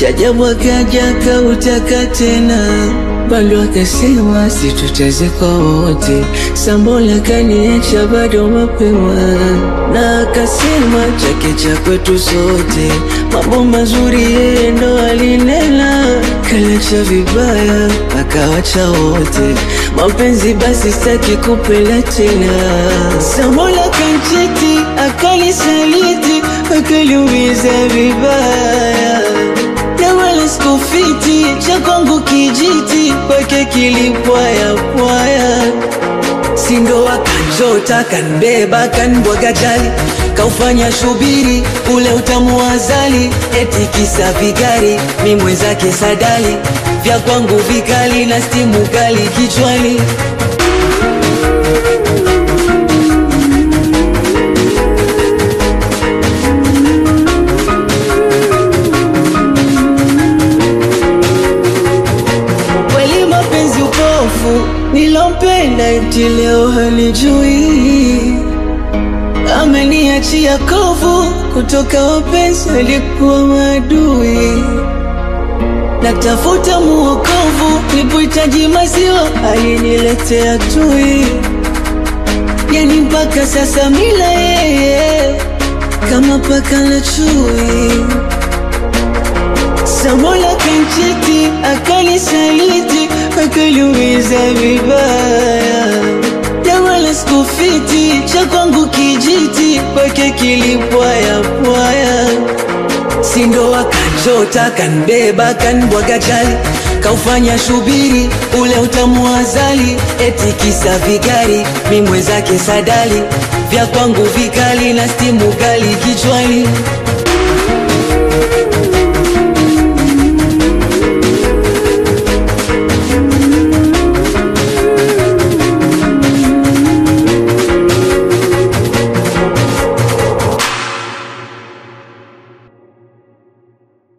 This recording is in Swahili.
Chajabu akaja akautaka tena, bado akasema situtazikwa wote. Sambola kaniacha bado mapema, na akasema chake cha kwetu sote. Mambo mazuri yeye ndo alinena, kalacha vibaya akawacha wote. Mapenzi basi sitaki kupenda tena. Sambola kancheti akanisaliti, akaliumiza vibaya na wala sikufiti cha kwangu kijiti kwake kilipwaya pwaya, sindo akanjota kanbeba kanbwaga jali kaufanya shubiri ule utamu wa azali, eti kisa vigari mi mwenzake sadali vya kwangu vikali na stimu kali kichwani Kweli mapenzi upofu, nilompenda eti leo halijui, ameniachia kovu kutoka wapenzi alikuwa maadui. Natafuta muokovu, nipohitaji maziwa aliniletea tui, yani mpaka sasa mila yeye kama paka na chui. Samola kancheti akanisaliti akaliumiza vibaya, na wala sikufiti cha kwangu kijiti kwake kilipwaya pwaya, sindo akanjota kanbeba kanbwaga jali kaufanya shubiri ule utamu wa azali, eti kisa vigari mi mwenzake sadali vya kwangu vikali na stimu kali kichwani